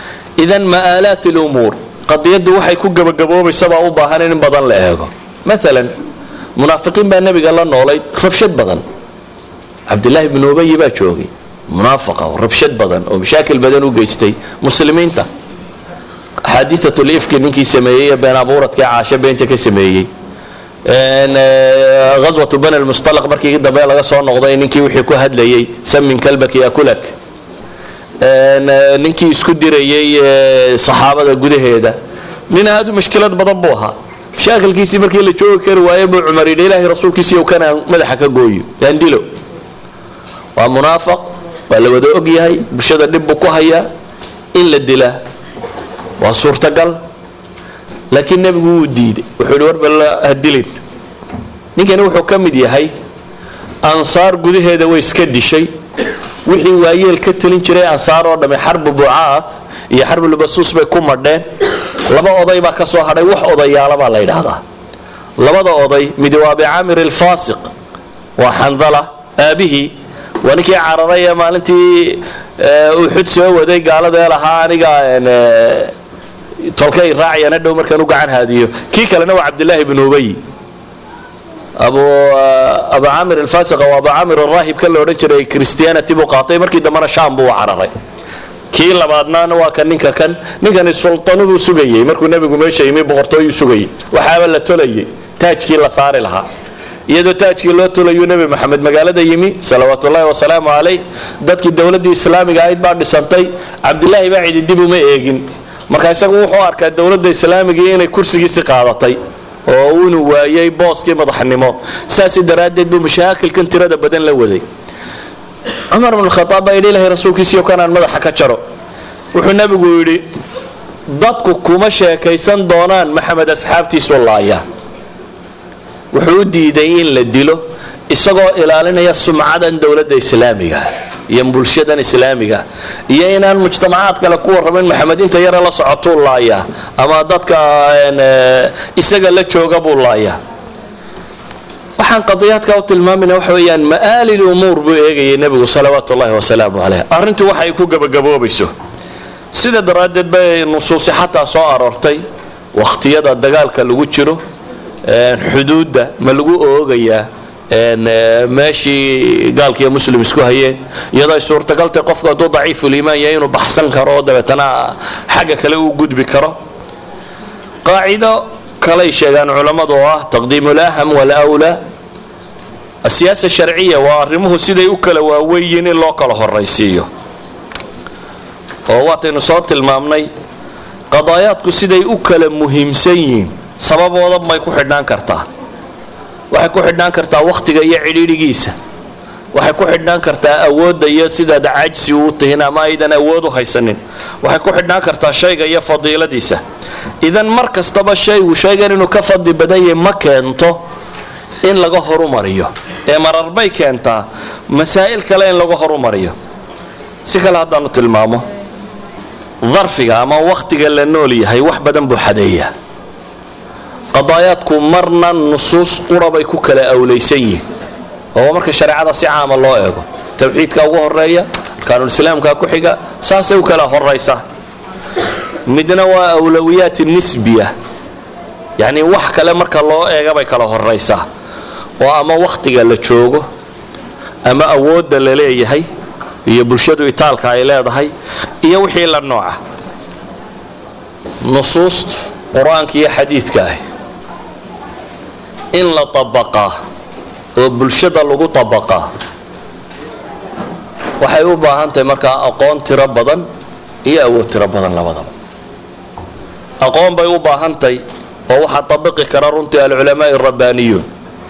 idan ma'aalaat lumuur qadiyaddu waxay ku gabagaboobaysabaa u baahan in in badan la eego maalan munaafiqiin baa nebiga la noolayd rabshad badan cabdillaahi bnu ubayi baa joogay munaafaqa oo rabshad badan oo mashaakil badan u geystay muslimiinta axaadiiatul ifki ninkii sameeyey ee been abuuradkii caasho beenta ka sameeyey ghaswatu bani lmustalaq markii dambe laga soo noqday ninkii wixii ku hadlayey samin kalbak yakulak ninkii isku dirayey saxaabada gudaheeda nin aad u mashkilad badan buu ahaa mashaakilkiisii markii la joogi kari waaye buu cumar yidhi ilaahay rasuulkiisiiyo kanaan madaxa ka gooyo aan dilo waa munaafaq waa la wada og yahay bulshada dhib buu ku hayaa in la dilaa waa suurtagal laakiin nebigu wuu diiday wuxuu yidhi warbal ha dilin ninkani wuxuu ka mid yahay ansaar gudaheeda way iska dishay wixii waayeel ka telin jiray ansaar oo dhamme xarbu bucaad iyo xarbulbasuus bay ku madheen laba oday baa ka soo hadhay wax odayaala baa la yidhaahdaa labada oday midi waa abicaamir alfaasiq waa xandala aabihii waa ninkii cararay ee maalintii uxud soo waday gaaladee lahaa aniga tolkay raacayana dhow markaan u gacan haadiyo kii kalena waa cabdillaahi bnu ubay abu abu camir alfasiqa waa abu camir araahib ka la odhan jiray christianity buu qaatay markii dambena sham buu cararay kii labaadnaana waa kan ninka kan ninkani sultanuhu sugayey markuu nebigu meesha yimi boqortooyuu sugayey waxaaba la tolayay taajkii la saari lahaa iyadoo taajkii loo tolayuu nebi maxamed magaalada yimi salawaatu ullahi wasalaamu calayh dadkii dowladdii islaamiga ahayd baa dhisantay cabdilaahi baa cidi dib uma eegin marka isagu wuxuu arkaa dowladda islaamigii inay kursigiisi qaadatay oo inuu waayay booskii madaxnimo saasi daraaddeed buu mashaakilkan tirada badan la waday cumar bn khaaab baa yidhi ilahay rasuulkiisiiyo kanaan madaxa ka jaro wuxuu nebigu yidhi dadku kuma sheekaysan doonaan maxamed asxaabtiisu laaya wuxuu u diiday in la dilo isagoo ilaalinaya sumcadan dowladda islaamiga iyo bulshadan islaamiga iyo inaan mujtamacaad kale ku warramayn maxamed inta yare la socotuu laaya ama dadka isaga la jooga buu laaya waxaan qadiyaadka u tilmaamayna waxa weeyaan ma'aali lumuur buu eegayay nebigu salawaatu ullahi wasalaamu caleyh arrintu waxa ay ku gebagaboobayso sida daraaddeed bay nusuusi xataa soo aroortay wakhtiyada dagaalka lagu jiro xuduudda ma lagu oogayaa meeshii gaalkiiyo muslim isku hayeen iyadoo ay suurtagaltay qofku hadduu daciifuliimaan yahay inuu baxsan karo oo dabeetana xagga kale uu gudbi karo qaacido kalay sheegaan culammadu oo ah taqdiimu laham walawlaa asiyaasa sharciya waa arrimuhu siday u kala waaweyiin in loo kala horaysiiyo oo waataynu soo tilmaamnay qadaayaadku siday u kala muhiimsan yihiin sababooda may ku xidhnaan kartaa waxay ku xidhnaan kartaa wakhtiga iyo cidhiidhigiisa waxay ku xidhnaan kartaa awoodda iyo sidaad cajsi uu tihin ama aydan awood u haysanin waxay ku xidhnaan kartaa shayga iyo fadiiladiisa idan mar kastaba shaygu shaygan inuu ka fadli badan yahay ma keento in laga horumariyo ee marar bay keentaa masaa'il kale in laga horumariyo si kale haddaanu tilmaamo darfiga ama wakhtiga la nool yahay wax badan buu xadeeyaa qadaayaadku marna nusuus qura bay ku kala awlaysan yihiin oo marka shareecada si caama loo eego tawxiidka ugu horeeya arkaanulislaamka ku xiga saasay u kala horaysaa midna waa awlawiyaat nisbiya yacni wax kale marka loo eega bay kala horaysaa oo ama wakhtiga la joogo ama awoodda la leeyahay iyo bulshadu itaalka ay leedahay iyo wixii la nooca nusuusta qur-aanka iyo xadiidka ah in la tabaqaa oo bulshada lagu tabaqaa waxay u baahan tahay markaa aqoon tiro badan iyo awood tiro badan labadaba aqoon bay u baahan tahay oo waxaa tabiqi kara runtii alculamaai rabbaaniyuun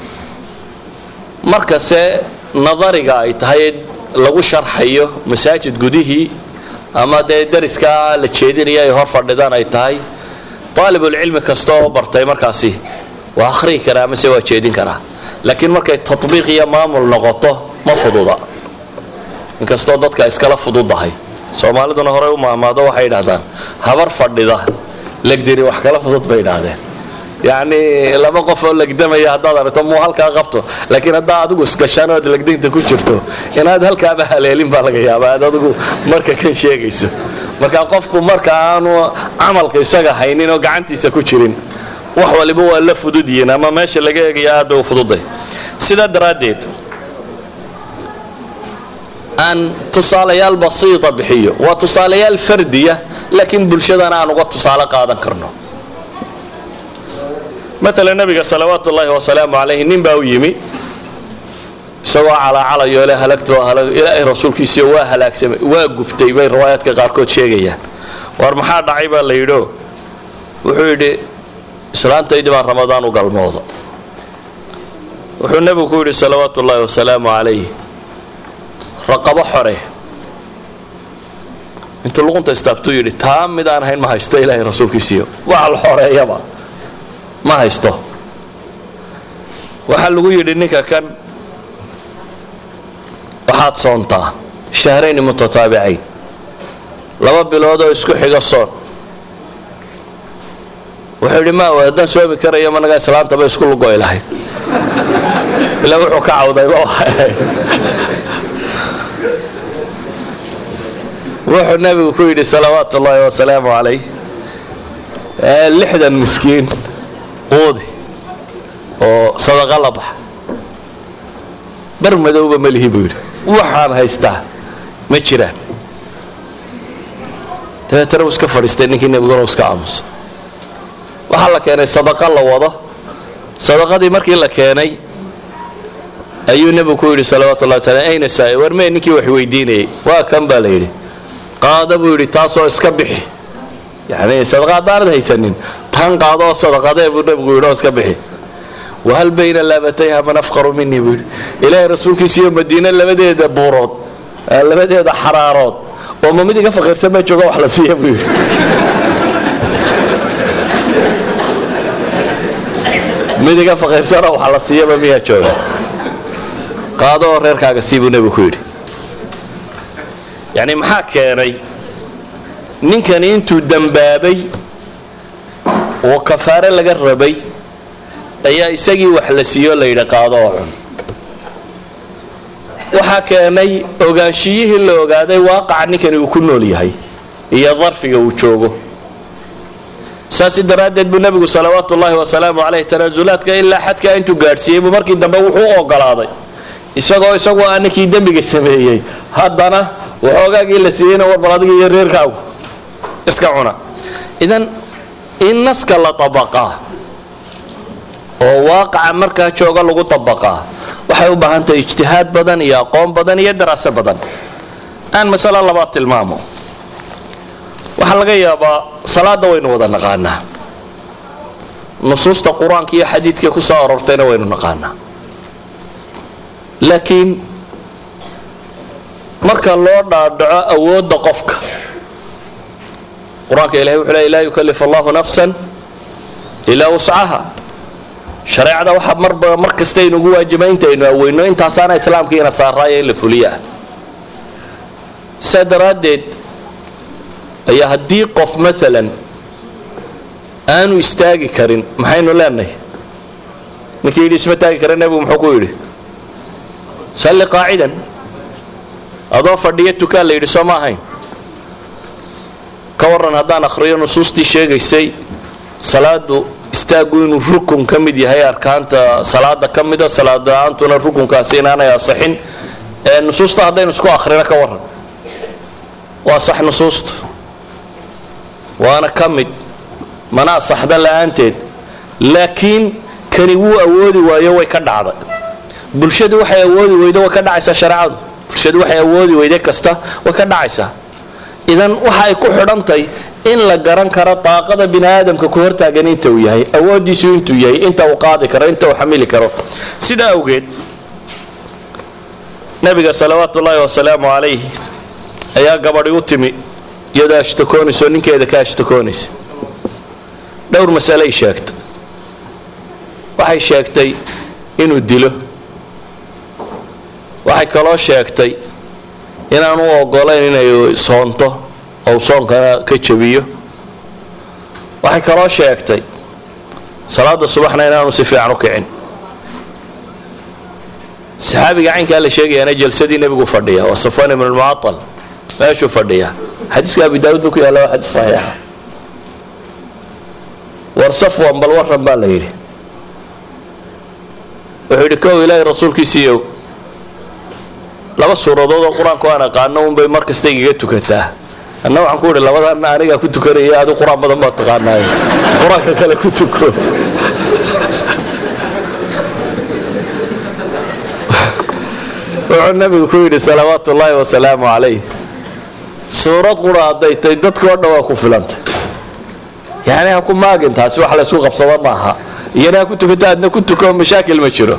markase nadariga ay tahay lagu sharxayo masaajid gudihii ama dee dariskaa la jeedinaya ay hor fadhidaan ay tahay aalibulcilmi kasta oo bartay markaasi waa akhrihi karaa amase waa jeedin karaa laakiin markay tatbiiq iyo maamul noqoto ma fududa inkastoo dadka iskala fududahay soomaaliduna horey u maamaado waxay idhahdaan habar fadhida legdiri wax kala fudud bay idhaahdeen yacni laba qof oo legdamaya haddaad aragto muu halkaa qabto laakiin haddaa adigu isgashaan ood legdinta ku jirto inaad halkaaba haleelin baa laga yaaba aad adigu marka kan sheegayso marka qofku marka aanu camalka isaga haynin oo gacantiisa ku jirin wax waliba waa la fudud yihiin ama meesha laga eegaya aad bay u fududay sidaa daraaddeed aan tusaalayaal basiita bixiyo waa tusaalayaal fardiya laakiin bulshadana aan uga tusaale qaadan karno maala nabiga salawaatu ullaahi wasalaamu calayhi nin baa u yimi isagoo calaacalayo le halagta ilaahay rasuulkiisiio waa halaagsamay waa gubtay bay riwaayaadka qaarkood sheegayaan war maxaa dhacay baa la yidhio wuxuu yidhi islaantaydii baan ramadaan u galmooda wuxuu nebigu ku yidhi salawaatu ullaahi wasalaamu calayh raqabo xore intuu luqunta istaabtuu yidhi taa mid aan ahayn ma haysto ilaahay rasuulkiisiiyo waxa la xoreeyaba ma haysto waxaa lagu yidhi ninka kan waxaad soontaa shahrayni mutataabicayn laba bilood oo isku xiga soon wuxuu yidhi ma haddaan soomi karayo managaa islaantaba isku lugoy lahayd ilaa wuxuu ka cawdayba wuxuu nabigu ku yidhi salawaatu ullaahi wasalaamu calayh lixdan miskiin quudi oo sadaqa la baxa bar madowba ma lihi buu yidhi waxaan haystaa ma jiraan dabeetana uu iska fadhiistay ninkii nebiguna u iska aamusa waxaa la keenay sadaqa la wado sadaqadii markii la keenay ayuu nebigu ku yidhi salawatu llahi taala ayna saai war mee ninkii wax weydiinayay waa kan baa la yidhi qaada buu yidhi taasoo iska bixi yani sadaqa haddaanad haysanin tan qaado oo sadaqadee buu nebigu yidhi oo iska bixi wahal bayna laabatayha man afqaru minii buu yidhi ilaahay rasuulkiisiiyo madiine labadeeda buurood labadeeda xaraarood oo ma mid iga faqiirsan ma jooga wax la siiya buu yidhi mid iga faqiirsanoo wax la siiyaba miyaa jooga qaado oo reerkaaga sii buu nebigu ku yidhi yacni maxaa keenay ninkani intuu dembaabay oo kafaare laga rabay ayaa isagii wax la siiyo la yidhi qaado oo cun waxaa keenay ogaanshiyihii la ogaaday waaqaca ninkani uu ku nool yahay iyo darfiga uu joogo saasi daraaddeed buu nebigu salawaatu ullaahi wasalaamu caleyh tanaasulaadka ilaa xadkaa intuu gaadhsiiyey buu markii dambe wuxuu u ogolaaday isagoo isagu aa ninkii dembiga sameeyey haddana waxoogaagii la siiyeyna warbal adiga iyo reerkaagu iska cuna idan in naska la abaqaa oo waaqaca markaa jooga lagu abaqaa waxay u baahan tahay ijtihaad badan iyo aqoon badan iyo daraaso badan aan masalo labaad tilmaamo waxaa laga yaabaa salaada waynu wada naqaanaa nusuusta qur-aanka iyo xadiidka ku soo aroortayna waynu naqaanaa laakiin marka loo dhaadhaco awoodda qofka qur-aanka ilahay wuxuu leey laa yukalif allahu nafsan ilaa wuscaha shareecada waxaa marba mar kasta aynugu waajiba intaynu aweyno intaasaana islaamkiina saaraaya in la fuliyo ah saa daraaddeed ayaa haddii qof maalan aanu istaagi karin maxaynu leenahay ninkii yidhi isma taagi kara nebigu muxuu ku yidhi salli qaacidan adoo fadhiyo tukaan la yidhi soo ma ahayn ka warran haddaan akhriyo nusuustii sheegaysay salaadu istaaggu inuu rukun ka mid yahay arkaanta salaada ka mida salaad la-aantuna rukunkaasi inaanay asaxin ee nusuusta haddaynu isku akhrino ka warran waa sax nusuustu waana ka mid mana asaxda la-aanteed laakiin kani wuu awoodi waayo way ka dhacday bulshadu waxay awoodi weydo way ka dhacaysaa shareecadu bulshadu waxay awoodi weyde kasta way ka dhacaysaa idan waxa ay ku xidhantahy in la garan karo daaqada bini aadamka ku hortaagan inta uu yahay awoodiisu intuu yahay inta uu qaadi karo inta uu xamili karo sidaa awgeed nabiga salawaatu ullaahi wasalaamu calayh ayaa gabadhi u timi iyadoo ashtakoonaysa oo ninkeeda ka ashtakoonaysa dhowr masaley sheegtay waxay sheegtay inuu dilo waxay kaloo sheegtay inaan u ogolayn inay soonto ou soonkana ka jabiyo waxay kaloo sheegtay salaada subaxna inaanu si fiican u kicin saxaabiga caynkaa la sheegayaana jalsadii nebigu fadhiya waa safwan ibn lmucaal meeshuu fadhiya xadiiska abi daawud buu ku yaalla waa xadiis saxiixa war safwan bal warran baa la yidhi wuxuu yidhi kow ilaahay rasuulkiisiiyow laba suuradood oo qur-aanku aan aqaano unbay mar kasta igaga tukataa anna waxaan ku idhi labadaanna anigaa ku tukanaya adu qur-aan badan baad taqaanaaye qur-aanka kale ku tuko wuxuu nabigu ku yidhi salawaatu ullaahi wasalaamu calayh suurad qura hadday tay dadkao dhan waa ku filantay yani ha ku maagin taasi wax laysku qabsado maaha iyana ha ku tukata adna ku tuko mashaakil ma jiro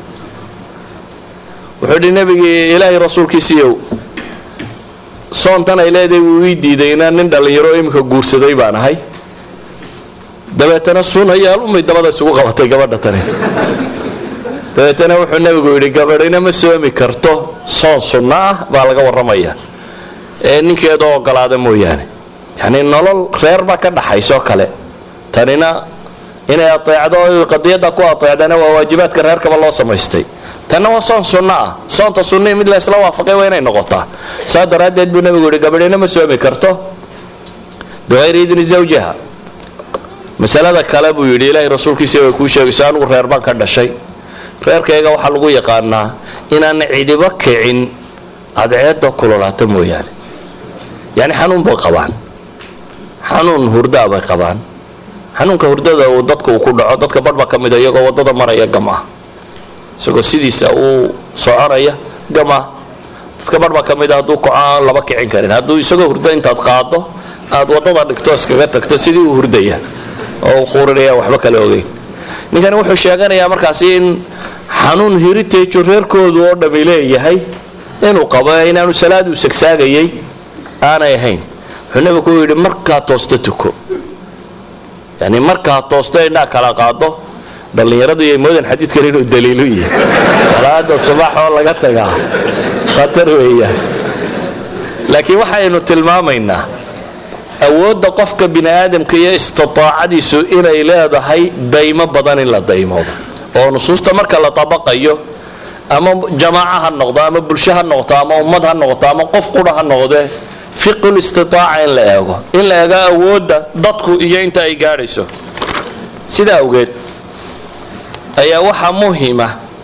wuxuu yidhi nebigii ilaahay rasuulkiisiiyow soontan ay leedahay wuu ii diiday inaan nin dhallinyaro iminka guursaday baan ahay dabeetana sunayaal umay dabada isugu qabatay gabadha tani dabeetana wuxuu nebigu yidhi gabadhina ma soomi karto soon sunno ah baa laga warramaya ee ninkeedoo ogolaada mooyaane yacni nolol reer baa ka dhaxaysoo kale tanina inay ateecdo qadiyadda ku ateecdana waa waajibaadka reerkaba loo samaystay tanna waa soon sunno ah soonta sunnii mid laysla waafaqay waa inay noqotaa saa daraaddeed buu nebigu yidhi gabadhina ma soomi karto biqayri idni zawjiha masalada kale buu yidhi ilaahay rasuulkiisa way kuu sheegayso anigu reer baan ka dhashay reerkayga waxaa lagu yaqaanaa inaan cidiba kicin cadceedda kulolaata mooyaane yani xanuun bay qabaan xanuun hurdaa bay qabaan xanuunka hurdada uu dadka uu ku dhaco dadka badhba ka mida iyagoo waddada maraya gam ah isagoo sidiisa uu soconaya gam ah dadka badhba ka mida hadduu kaco aan laba kicin karin hadduu isagoo hurdo intaad qaado aad waddada dhigto iskaga tagto sidii uu hurdaya oo uu quurinaya waxba kala ogeyn ninkani wuxuu sheeganayaa markaasi in xanuun heritage reerkoodu oo dhami leeyahay inuu qabo inaanu salaad uu sagsaagayay aanay ahayn wuxuu nebigu ku yidhi markaa toosta tuko yani markaa toosta indhaa kala qaado dhallinyaradu iyo moodan xadiidkan inuu daliilu yahay salaada subax oo laga tagaa khatar weeyaan laakiin waxaynu tilmaamaynaa awoodda qofka bini aadamka iyo istitaacadiisu inay leedahay daymo badan in la daymoodo oo nusuusta marka la tabaqayo ama jamaaca ha noqdo ama bulsho ha noqoto ama ummad ha noqoto ama qof qura ha noqdee fiqul istitaaca in la eego in la eego awoodda dadku iyo inta ay gaadhayso sidaa awgeed ayaa waxaa muhima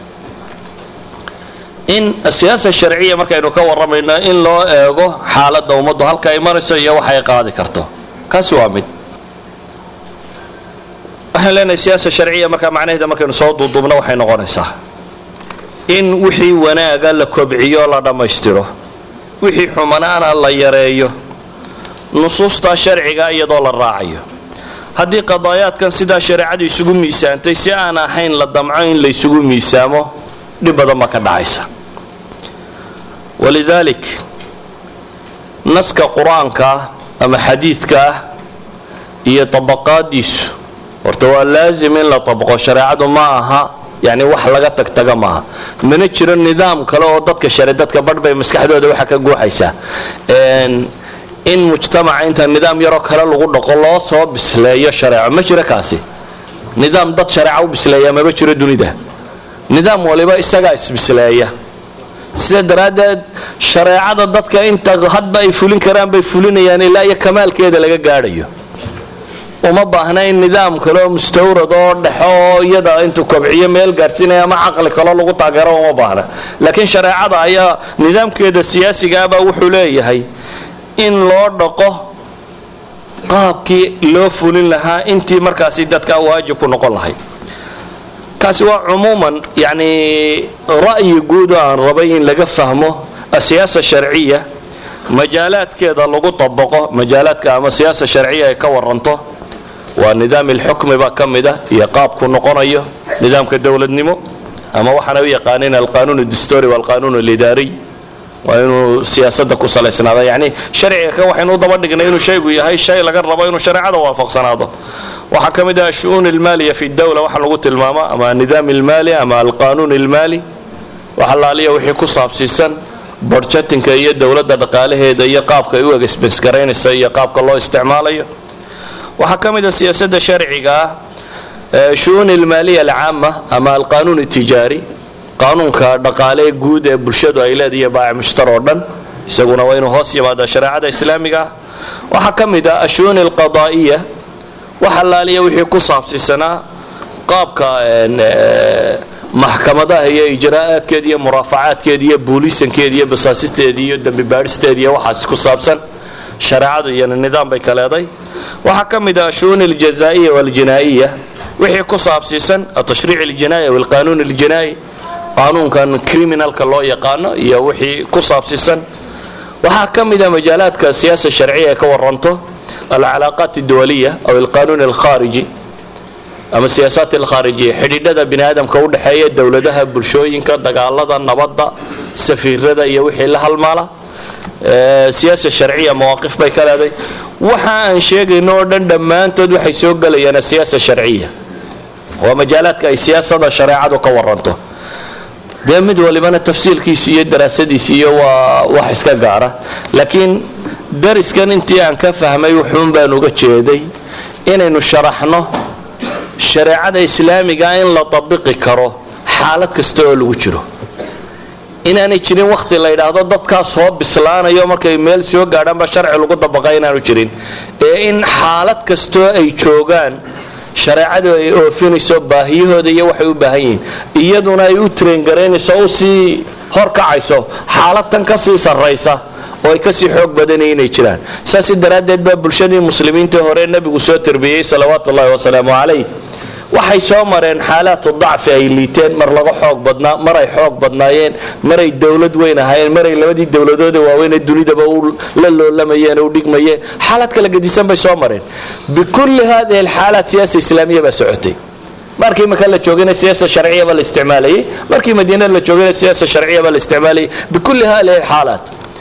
in siyaasa sharciya markaynu ka warramayno in loo eego xaaladda ummaddu halka ay marayso iyo waxa ay qaadi karto kaasi waa mid waxaan leenahay siyaasa sharciya markaa macnaheeda markaynu soo duuduubno waxay noqonaysaa in wixii wanaaga la kobciyo la dhammaystiro wixii xumanaana la yareeyo nusuusta sharciga iyadoo la raacayo haddii qadaayaadkan sidaa shareecadu isugu miisaantay si aan ahayn la damco in la ysugu miisaamo dhib badan baa ka dhacaysa walidaalik naska qur-aankaah ama xadiidkaah iyo tabaqaadiisu horta waa laazim in la tabaqo shareecadu ma aha yani wax laga tagtaga maaha mana jiro nidaam kale oo dadka shari dadka badh bay maskaxdooda waxa ka guuxaysaa in mujtamaca inta nidaam yaroo kale lagu dhaqo loo soo bisleeyo shareeco ma jiro kaasi nidaam dad shareeca u bisleeya maba jiro dunida nidaam waliba isagaa isbisleeya sida daraaddeed shareecada dadka inta hadba ay fulin karaan bay fulinayaan ilaa iyo kamaalkeeda laga gaadhayo uma baahna in nidaam kaleo mustawrad oo dhexo oo iyada intuu kobciyo meel gaadhsiinaya ama caqli kaloo lagu taageero uma baahna laakiin shareecada ayaa nidaamkeeda siyaasigaabaa wuxuu leeyahay in loo dhaqo qaabkii loo fulin lahaa intii markaasi dadka waajib ku noqon lahay kaasi waa cumuuman yani ra'yi guud oo aan rabay in laga fahmo asiyaasa sharciya majaalaadkeeda lagu tabaqo majaalaadka ama siyaasa sharciya ay ka waranto waa nidaam ilxukmi baa ka mid ah iyo qaabku noqonayo nidaamka dowladnimo ama waxaana u yaqaaneen alqanuun adistori walqanuun alidaariy waa inuu siyaasada ku salaysnaada yani sharciga kan waxaynu u daba dhignay inuu shaygu yahay shay laga rabo inuu shareecada waafaqsanaado waxaa ka mid ah ashu-uun ilmaaliya fi dawla waxa lagu tilmaamo ama nidaam ilmaali ama alqanuun ilmaali waxalaaliya wixii ku saabsiisan borjatinka iyo dowladda dhaqaalaheeda iyo qaabka ay u egesbesgaraynaysa iyo qaabka loo isticmaalayo waxaa ka mid a siyaasada sharciga ah shu-uun ilmaaliya alcaama ama alqanuun itijaari qaanuunka dhaqaalee guud ee bulshadu ay leedahay baac mushtar oo dhan isaguna waa inuu hoos yimaada shareecada islaamiga ah waxaa ka mid ah ashuuni alqadaa'iya wax allaaliya wixii ku saabsiisanaa qaabka maxkamadaha iyo ijraa'aadkeeda iyo muraafacaadkeeda iyo buulisankeeda iyo basaasisteeda iyo dembi baadhisteeda iyo waxaas ku saabsan shareecadu iyana nidaam bay ka leeday waxaa ka mid ah ashuuni aljazaa'iya waaljinaa'iya wixii ku saabsiisan atashriic aljinaa'i aw alqaanuun aljinaa'i qaanuunkan criminalka loo yaqaano iyo wixii ku saabsiisan waxaa ka mid a majaalaadka siyaasa sharciya ee ka waranto alcalaaqaat adduwaliya aw alqaanuun alkhaariji ama siyaasaat alkhaarijiya xidhiidhada bini aadamka u dhexeeya dowladaha bulshooyinka dagaalada nabadda safiirada iyo wixii la halmaala siyaasa sharciya mawaaqif bay ka leeday waxa aan sheegayno oo dhan dhammaantood waxay soo gelayaan asiyaasa sharciya waa majaalaadka ay siyaasada shareecadu ka waranto dee mid walibana tafsiilkiisi iyo daraasadiisi iyo waa wax iska gaara laakiin dariskan intii aan ka fahmay wuxuun baan uga jeeday inaynu sharaxno shareecada islaamiga in la tabiqi karo xaalad kasta oo lagu jiro inaanay jirin wakhti la yidhaahdo dadkaas hoo bislaanayo markay meel soo gaadhaanba sharci lagu dabaqa inaanu jirin ee in xaalad kastoo ay joogaan shareecadu ay oofinayso baahiyahooda iyo waxay u baahan yihiin iyaduna ay u traingaraynayso u sii horkacayso xaalad tan ka sii sarraysa oo ay kasii xoog badanaya inay jiraan saas daraaddeed baa bulshadii muslimiinta hore nebigu soo tarbiyey salawaatu ullahi wasalaamu calayh waxay soo mareen xaalaatu dacfi ay liiteen mar laga xoog badnaa mar ay xoog badnaayeen maray dowlad weyn ahaayeen maray labadii dowladooda waaweynee dunidaba la loolamayeen u dhigmayeen xaalad kala gedisan bay soo mareen bikulli hadihi alxaalaat siyaasa islaamiya baa socotay markii maka la joogayna siyaasa sharciya baa la isticmaalayay markii madiina la joogayna siyaasa sharciya baa la isticmaalayay bikulli hadihi alxaalaat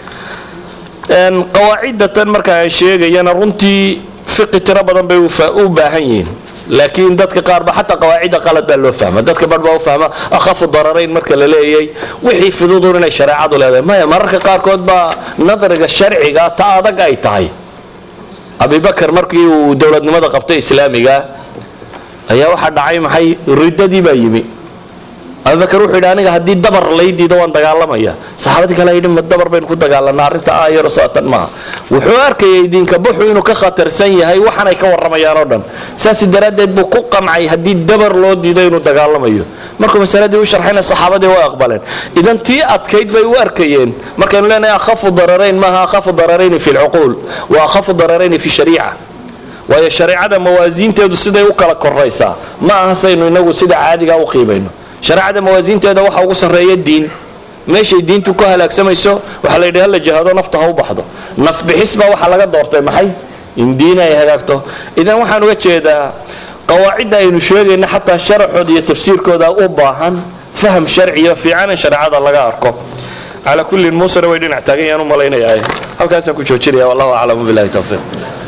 qawaacidatan marka aan sheegayana runtii fiqi tiro badan bay u baahan yihiin laakiin dadka qaarba xataa qawaacida qalad baa loo fahma dadka bar baa u fahma akhafu dararayn marka la leeyay wixii fududun inay shareecadu leedahay maya mararka qaarkood baa nadriga sharciga ta adag ay tahay abibakar markii uu dowladnimada qabtay islaamiga ayaa waxaa dhacay maxay riddadii baa yimi abubakar wuxuu yidhi aniga haddii dabar laydiida waan dagaalamaya saxaabadii kale yidhi ma dabar baynu ku dagaalanaa arrinta aayaro saatan maaha wuxuu arkayay diinka buxu inuu ka khatarsan yahay waxanay ka warramayaan oo dhan saas daraaddeed buu ku qancay haddii dabar loo diido inuu dagaalamayo markuu masaladii u sharxayna saxaabadii way aqbaleen idan tii adkayd bay u arkayeen markaynu leenahay akhafu dararayn maaha akhafu dararayni fi lcuquul wa akhafu dararayni fi shariica waayo shareecada mawaasiinteedu siday u kala koraysaa ma aha saynu inagu sida caadiga u qiimayno shareecada mawaasiinteeda waxa ugu sarreeya diin meeshay diintu ku halaagsamayso waxaa la yidhi hala jihado nafta ha u baxdo nafbixis baa waxaa laga doortay maxay in diin ay hagaagto idan waxaan uga jeedaa qawaacidda aynu sheegayna xataa sharaxooda iyo tafsiirkooda u baahan faham sharciyo fiican in shareecada laga arko calaa kullin muusena way dhinac taagan yaan u malaynayaa halkaasaan ku joojinaya wallahu aclamu billahi tawfiiq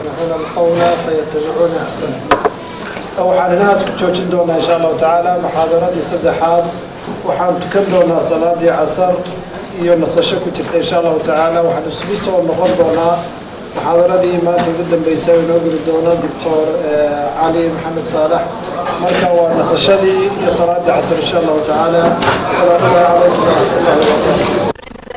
waxaan inahaas ku joojin doonaa insha allahu tacaala muxaadaradii saddexaad waxaan tukan doonaa salaadii casar iyo nasasho ku jirta insha allahu tacaala waxaan isugu soo noqon doonaa muxaadaradii maanta ugu dambeysay oo inoo geli doono doctor cali maxamed saalax marka waa nasashadii iyo salaadii casar insha allahu tacaala asalaamu calaykum waraxmatullahi wabarakatu